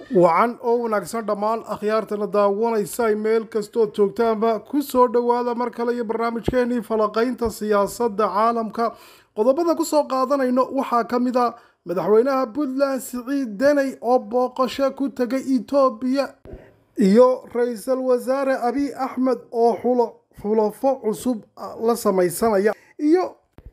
wacan oo wanaagsan dhammaan akhyaartana daawanaysa meel kastood joogtaanba ku soo dhowaada mar kale iyo barnaamijkeenii falaqaynta siyaasadda caalamka qodobada ku soo qaadanayno waxaa ka mid a madaxweynaha puntland siciid deney oo booqasho ku tegay etoobiya iyo ra-iisul wasaare abiy axmed oo xulafo cusub la samaysanaya iyo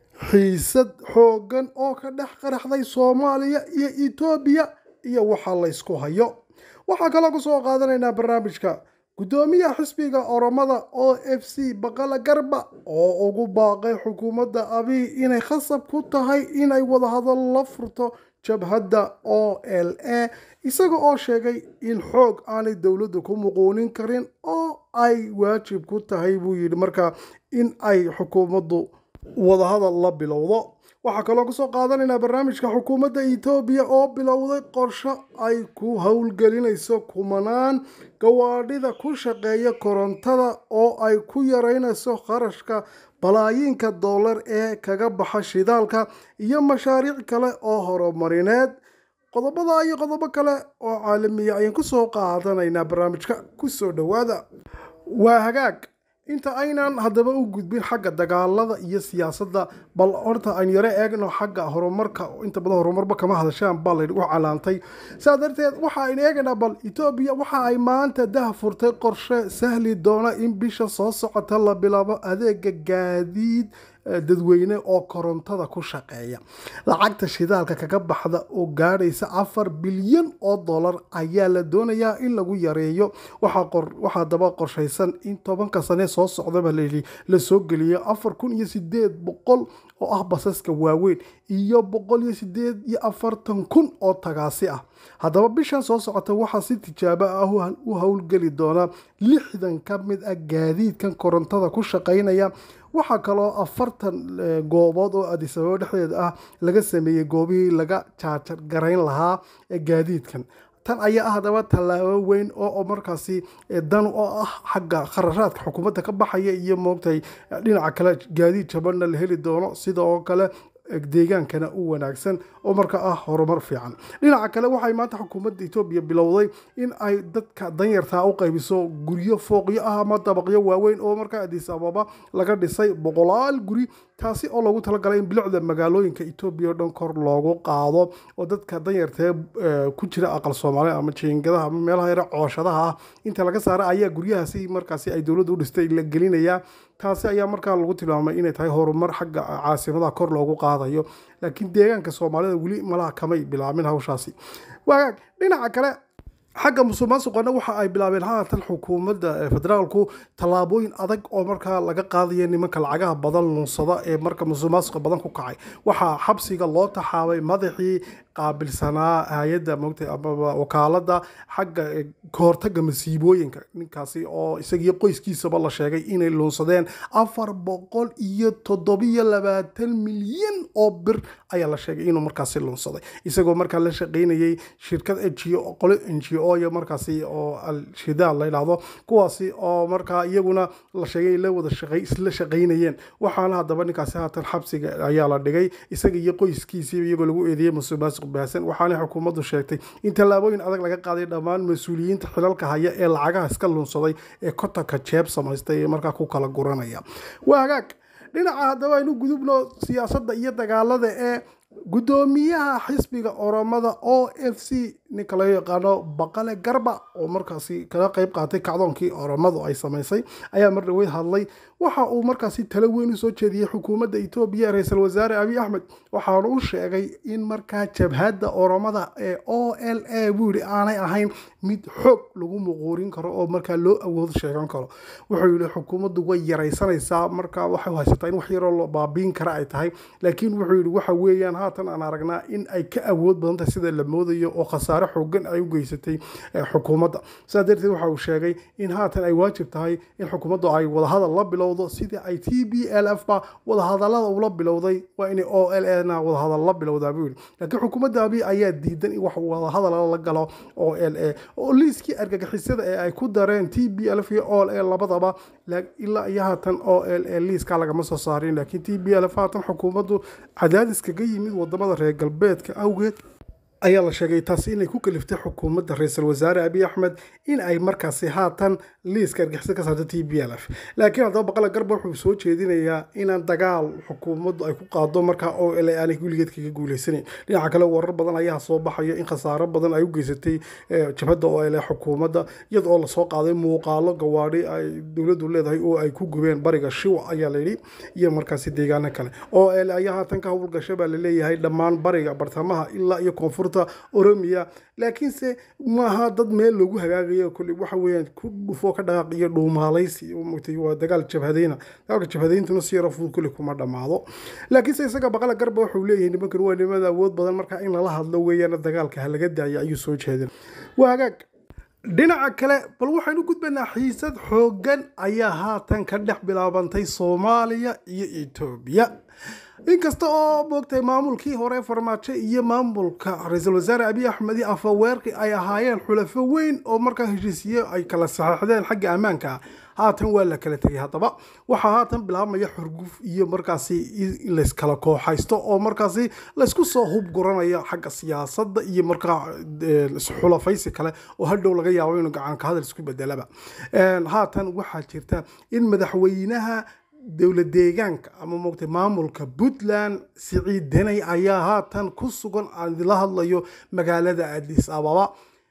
xiisad xooggan oo ka dhex qaraxday soomaaliya iyo etoobiya iyo waxa laysku hayo waxaa kaloo ku soo qaadanaynaa barnaamijka guddoomiyaha xisbiga oromada o f c baqala garba oo ugu baaqay xukuumadda abiy inay khasab ku tahay inay wadahadal la furto jabhadda o l a isaga oo sheegay in xoog aanay dowladdu ku muquunin karin oo ay waajib ku tahay buu yidhi markaa in ay xukuumaddu wadahadal la bilowdo waxaa kaloo kusoo qaadanaynaa barnaamijka xukuumadda etoobiya oo bilowday qorsho ay ku howlgelinayso kumanaan gawaadhida ku shaqeeya korontada oo ay ku yareynayso kharashka balaayiinka dollar ee kaga baxa shidaalka iyo mashaariic kale oo horumarineed qodobada iyo qodobo kale oo caalamiya ayaan kusoo qaadanaynaa barnaamijka kusoo dhowaada waa hagaag inta aynan haddaba u gudbin xagga dagaalada iyo siyaasadda bal horta aan yaro eegno xagga horumarka inta badan horumarba kama hadashaan baa laydhigu calaantay saa darteed waxa aynu eegaynaa bal etoobiya waxa ay maanta dah furtay qorshe sahli doona in bisha soo socota la bilaabo adeega gaadiid dadweyne oo korontada ku shaqeeya lacagta shidaalka kaga baxda oo gaadhaysa afar bilyan oo dollar ayaa la doonayaa in lagu yareeyo waxaa daba qorshaysan in tobanka sane soo socdaba layidhi la soo geliyo afar kun iyo sideed boqol oo ah basaska waaweyn iyo boqol iyo sideed iyo afartan kun oo tagaasi ah haddaba bishan soo socota waxaa si tijaabo ah u howlgeli doona lixdan ka mid ah gaadiidkan korontada ku shaqaynaya waxaa kaloo afartan goobood oo adisababo dhexdeeda ah laga sameeyey goobihii laga jaajar garayn lahaa ee gaadiidkan tan ayaa ah haddaba tallaabo weyn oo markaasi dan oo ah xagga kharashaadka xukuumadda ka baxaya iyo moogtay dhinaca kale gaadiid jabanna la heli doono sida oo kale deegaankana u wanaagsan oo marka ah horumar fiican dhinaca kale waxay maanta xukuumadda etoobiya bilowday in ay dadka danyartaa u qaybiso guryo fooqyo ah ama dabaqyo waaweyn oo markaa adis ababa laga dhisay boqolaal guri taasi oo loogu talagalay in bilicda magaalooyinka etoobiya o dhan kor loogu qaado oo dadka danyartee ku jira aqal soomaaliya ama jiingadaha ama meelaha yare cooshadaha ah inta laga saara ayaa guryahaasi markaasi ay dowladda u dhistay la gelinayaa taasi ayaa markaa lagu tilmaamay inay tahay horumar xagga caasimadaha kor loogu qaadayo laakiin deegaanka soomaalida weli malaha kamay bilaabin hawshaasi waagaag dhinaca kale xagga musuqmaasuqana waxa ay bilaabeen haatan xukuumadda federaalku tallaabooyin adag oo markaa laga qaadaya nimanka lacagaha badan lunsada ee marka musuqmaasuqa badan ku kacay waxaa xabsiga loo taxaabay madaxii qaabilsanaa hay-adda mogta amaba wakaaladda xagga kahortaga masiibooyinka ninkaasi oo isagiyo qoyskiisaba la sheegay inay lunsadeen afar boqol iyo toddobiyo labaatan milyan oo bir ayaa la sheegay inuu markaasi lunsaday isagoo markaa la shaqaynayay shirkad ngo qolo n g o iyo markaasi oo al-shidaal la yidhaahdo kuwaasi oo markaa iyaguna la sheegay la wada shaqay isla shaqaynayeen waxaana haddaba ninkaasi haatan xabsiga ayaa la dhigay isaga iyo qoyskiisii iyagoo lagu eedeeyey musuqmaasuq baahsan waxaana xukuumaddu sheegtay in tallaabooyin adag laga qaaday dhammaan mas-uuliyiinta xilalka haya ee lacagaha iska lunsaday ee kotanka jeeb samaystay ee markaa ku kala guranaya waa hagaag dhinaca haddaba aynu gudubno siyaasadda iyo dagaalada ee guddoomiyaha xisbiga oromada o f c ninka laga yaqaano baqale garba oo markaasi kaga qeyb qaatay kacdoonkii oromadu ay samaysay ayaa mar dhaweyd hadlay waxa uu markaasi talo weyn usoo jeediyey xukuumadda etoobiya ra-iisul wasaare abiy axmed waxaana u sheegay in markaa jabhadda oromada ee o l a buu yihi aanay ahayn mid xoog lagu muquurin karo oo markaa loo awood sheegan karo wuxuu yihi xukuumaddu way yaraysanaysaa markaa waxay haysataa in wax yaroo baabiin kara ay tahay laakiin wuxuu yihi waxa weeyaan haatan aan aragnaa in ay ka awood badan tahay sida la moodayo oo khasaare xoogan ay u geysatay xukuumadda sidaa darteed waxa uu sheegay in haatan ay waajib tahay in xukuumaddu ay wadahadal la bilowdo sidii ay t b l f ba wadahadalada ula bilowday waa inay o l na wadahadal la bilowdaa buu yihi laakiin xukuumadda abiy ayaa diidan in wax wadahadal la galo o l a oo liiskii argagixisada ee ay ku dareen t b l f iyo o l a labadaba ilaa iyo haatan o l a liiskaa lagama soo saarin laakiin t b l f haatan xukuumaddu cadaadis kaga yimid wadamada reer galbeedka awgeed ayaa la sheegay taasi inay ku kaliftay xukuumadda ra-iisul wasaare abiy axmed in ay markaasi haatan liiska argixisada ka saarto t b l f laakiin haddaba baqala garba wuxuu soo jeedinayaa inaan dagaal xukuumaddu ay ku qaado markaa oo ele aanay weligeed kaga guuleysanayn dhinaca kale warar badan ayaa soo baxaya in khasaaro badan ay u geysatay jabhadda oo ele xukuumadda iyada oo lasoo qaaday muuqaalo gawaadhi ay dowladdu leedahay oo ay ku gubeen bariga shiwa ayaa layidhi iyo markaasi deegaano kale oo ele ayaa haatan ka howlgasha baa laleeyahay dhammaan bariga bartamaha ilaa iyo koonfur oromiya laakiinse maaha dad meel loogu hagaagayo kule waxa weeyaan ku dhufo ka dhaqaaq iyo dhuumaalaysi mugtay waa dagaal jabhadeyna dagaalka jabhadeyntuna si yaro fudud kule kuma dhammaado laakiinse isaga baqala garba wuxuu leeyahay nimankan waa nimada awood badan marka in lala hadlo weeyaan dagaalka ha laga daayo ayuu soo jeedin waa hagaag dhinaca kale bal waxaynu gudbaynaa xiisad xooggan ayaa haatan ka dhex bilaabantay soomaaliya iyo etoobiya inkasta oo moogtahay maamulkii hore farmaajo iyo maamulka ra-iisul wasaare abiy axmed iyo afaweerki ay ahaayeen xulafo weyn oo markaa heshiisiye ay kala saxeixdeen xagga ammaanka haatan waa la kala tegay haddaba waxaa haatan bilaabmaya xurguf iyo markaasi layskala kooxaysto oo markaasi laysku soo hub guranaya xagga siyaasadda iyo markaa xulafaysi kale oo hadhow laga yaabo inuu gacanka hadal isku bedelaba haatan waxaa jirta in madaxweynaha dowlad deegaanka ama moogtay maamulka puntland siciid deney ayaa haatan ku sugan aan idinla hadlayo magaalada adis ababa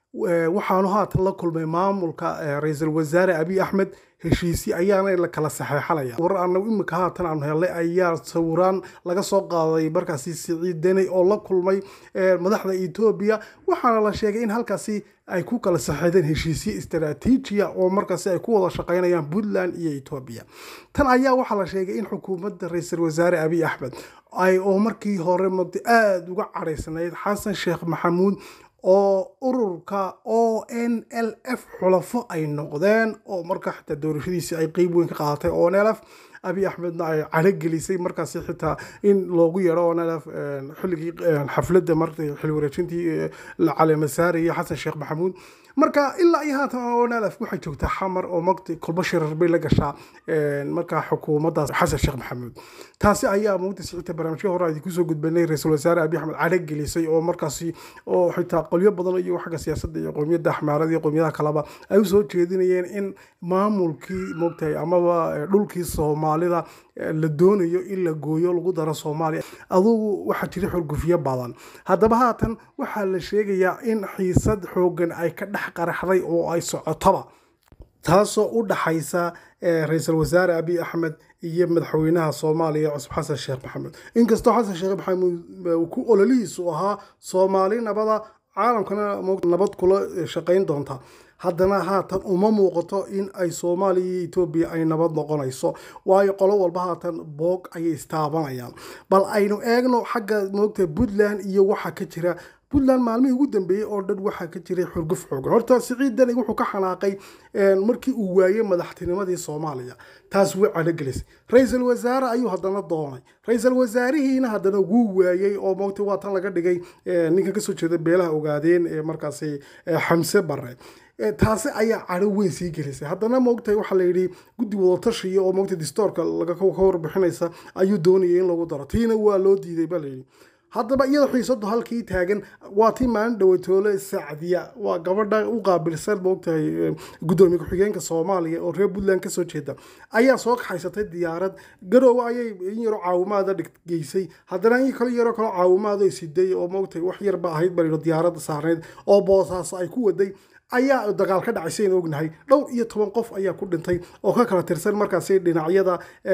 waxaanu haatan la kulmay maamulka ra-iisul wasaare abiy axmed heshiisi ayaana la kala saxeexanaya warar anagu imika haatan aanu helnay ayaa sawiraan laga soo qaaday markaasi siciid deney oo la kulmay madaxda etoobiya waxaana la sheegay in halkaasi ay ku kala saxeexdeen heshiisyo istaraatiijiya oo markaasi ay ku wada shaqaynayaan puntland iyo etoobiya tan ayaa waxaa la sheegay in xukuumadda ra-iisul wasaare abiy axmed ay oo markii hore mogtay aada uga cadhaysnayd xasan sheekh maxamuud oo ururka o n l f xulafo ay noqdeen oo marka xitaa doorashadiisii ay qeyb weyn ka qaadatay o n l f abiy axmedna ay cadhogelisay markaasi xitaa in loogu yeedho o n l f xilligii xafladda marta xilli wareejintii caleemasaaraya xasan sheekh maxamuud marka ilaa iyo haatan o n l f waxay joogtaa xamar oo magta kolba shirar bay la gashaa markaa xukuumaddaas xasan sheekh maxamuud taasi ayaa mugta sicita barnaamijyo hore idinku soo gudbanay ra-iisul wasaare abiy axmed cadho gelisay oo markaasi oo xitaa qolyo badan iyo xagga siyaasadda iyo qowmiyadda axmaarada iyo qowmiyadaha kaleba ay usoo jeedinayeen in maamulkii mogtahay amaba dhulkii soomaalida la doonayo in la gooyo lagu daro soomaaliya adugu waxaa jira xorgufyo badan haddaba haatan waxaa la sheegayaa in xiisad xoogan ay ka dhex qaraxday oo ay socotoba taasoo u dhaxaysa ra-iisul wasaare abiy axmed iyo madaxweynaha soomaaliya cusub xasan sheekh maxamuud inkastoo xasan sheekh maxamuud ku ololihiisu ahaa soomaali nabada caalamkana nabad kula shaqayn doonta haddana haatan uma muuqato in ay soomaaliya iyo etoobiya ay nabad noqonayso waayo qolo walba haatan boog ayay istaabanayaan bal aynu eegno xagga moogta puntland iyo waxa ka jira puntland maalmihii ugu dambeeyey oo dhan waxaa ka jiray xurguf xoogan horta siciid dani wuxuu ka xanaaqay markii uu waayey madaxtinimadii soomaaliya taas way calogelisay ra-iisul wasaare ayuu haddana doonay ra-iisul wasaarihiina haddana wuu waayey oo moogta waa tan laga dhigay ninkan kasoo jeeda beelaha ogaadeen ee markaasi xamse bare taasi ayaa cadho weyn sii gelisay haddana moogtahay waxaa la yidhi guddi wadatashiya oo moogta distoorka ka warbixinaysa ayuu doonayay in lagu daro tiina waa loo diiday baa layidhi haddaba iyada xiisadu halkii taagan waa tii maalin dhawatoole sacdiya waa gabadha u qaabilsan moogtahay guddoomiye ku-xigeenka soomaaliya oo reer puntland kasoo jeeda ayaa soo kaxaysatay diyaarad garoowe ayay in yaro caawimaada geysay haddana in kale yaroo kale caawimaado siday oo moogtahay wax yarba ahayd baa diyaaradda saarneyd oo boosaas ay ku waday ayaa dagaal ka dhacay saynu ognahay dhowr iyo toban qof ayaa ku dhintay oo ka kala tirsan markaasi dhinacyada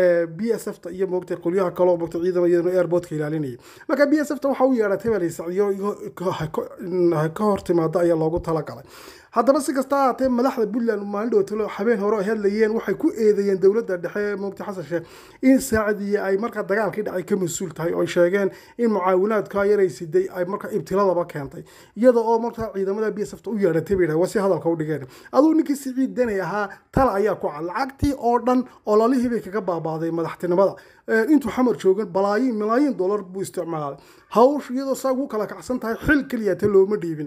b s f ta iyo moogtay qolyaha kaleo moogtay ciidama iyadana airportka ilaalinayay marka b s f ta waxa u yeedhatay baa laysacdiyo ka hor timaado ayaa loogu talagalay haddaba si kasta ahaatee madaxda puntland maalin dhowtalo habeen hore ay hadlayeen waxay ku eedeeyeen dowladda dhexe moogta xasan sheekh in saacadiye ay markaa dagaalkii dhacay ka mas-uul tahay oo ay sheegeen in mucaawinaadka yaray siday ay markaa ibtiladaba keentay iyada oo markaa ciidamada b s f ta u yeedhatay bay waa si hadalka u dhigeen aduu ninkii siciid danay ahaa tala ayaa ku cad lacagtii oo dhan ololihii bay kaga baabaaday madaxtinimada intuu xamar joogan balaayiin malaayiin dollar buu isticmaalay hawsh iyadoo saa ugu kala kacsan tahay xil keliya ta looma dhiibin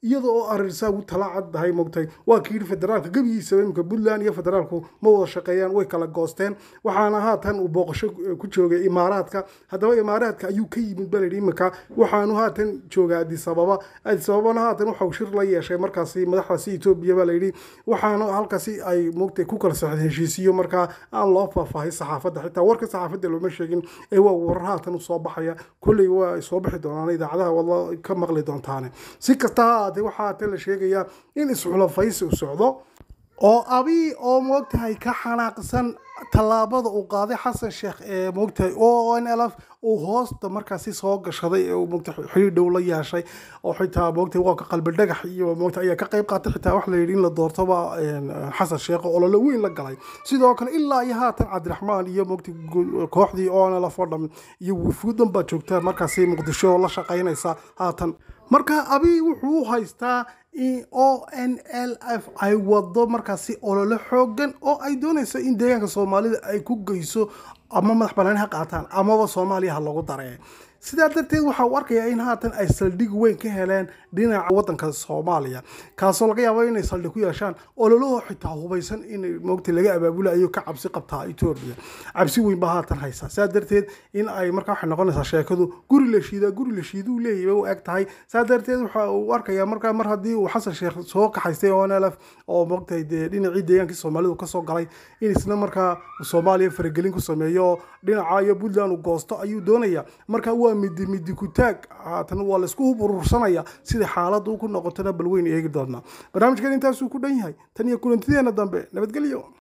iyada oo arirsaa ugu tala caddahay mogtay waa kii yidhi federaalka gebigiisaba imika puntland iyo federaalku ma wada shaqeeyaan way kala goosteen waxaana haatan uu booqasho ku joogay imaaraadka haddaba imaaraadka ayuu ka yimid baa layidhi imika waxaanu haatan joogaa addis ababa addis ababana haatan waxau shir la yeeshay markaasi madaxdaasi etoobiya baa layidhi waxaana halkaasi ay mogtay ku kala socdeen heshiisiyo markaa aan loo faahfaahay saxaafadda xitaa warka saxaafadda looma sheegin ee waa warar haatan u soo baxaya kolley waa soo bixi doonaan idaacadaha waad ka maqli doontaane si kasta ha ahaatee waxaa haatan la sheegayaa in isxulafaysi u socdo oo abi oo moogtahay ka xanaaqsan tallaabada uu qaaday xasan sheekh ee moogtahay o n l f uu hoosta markaasi soo gashaday ee uu moogta xiriir dhow la yeeshay oo xitaa moogtahay waa ka qalbi dhagax iyo moogta ayaa ka qayb qaatay xitaa wax la yidhi in la doortoba xasan sheekh oo olole weyn la galay sidoo kale ilaa iyo haatan cabdiraxmaan iyo moogta kooxdii o n l f oo dham iyo wufuudan baa joogta markaasi muqdisho la shaqaynaysa haatan marka abi wuxuu u haystaa o n l f ay wado markaasi olole xoogan oo ay doonayso in deegaanka soomaalida ay ku geyso ama madax banaani ha qaataan amaba soomaaliya ha lagu daree sidaa darteed waxa uu arkayaa in haatan ay saldhig weyn ka heleen dhinaca wadanka soomaaliya kaasoo laga yaabo inay saldhig ku yeeshaan ololahoo xitaa hubaysan in moogta laga abaabulayo ka cabsi qabtaa etoobiya cabsi weyn baa haatan haysa sidaa darteed in ay markaa waxay noqonaysaa sheekadu guri la shiidaa guri la shiiduu leeyahy bay u eg tahay saa darteed waxa uu arkayaa markaa mar haddii uu xasan sheekh soo kaxaystay o n l f oo moogtahay dee dhinacii deegaankii soomaalidu kasoo galay in isna markaa soomaaliya faragelin ku sameeyo oo dhinaca iyo puntland uu goosto ayuu doonaya marka waa midi midi ku taag haatan waa laisku hub urursanaya sida xaaladdu ku noqotona balweyn eegi doonaa barnaamijkan intaasuu ku dhan yahay tan iyo kulantideena dambe nabadgelyo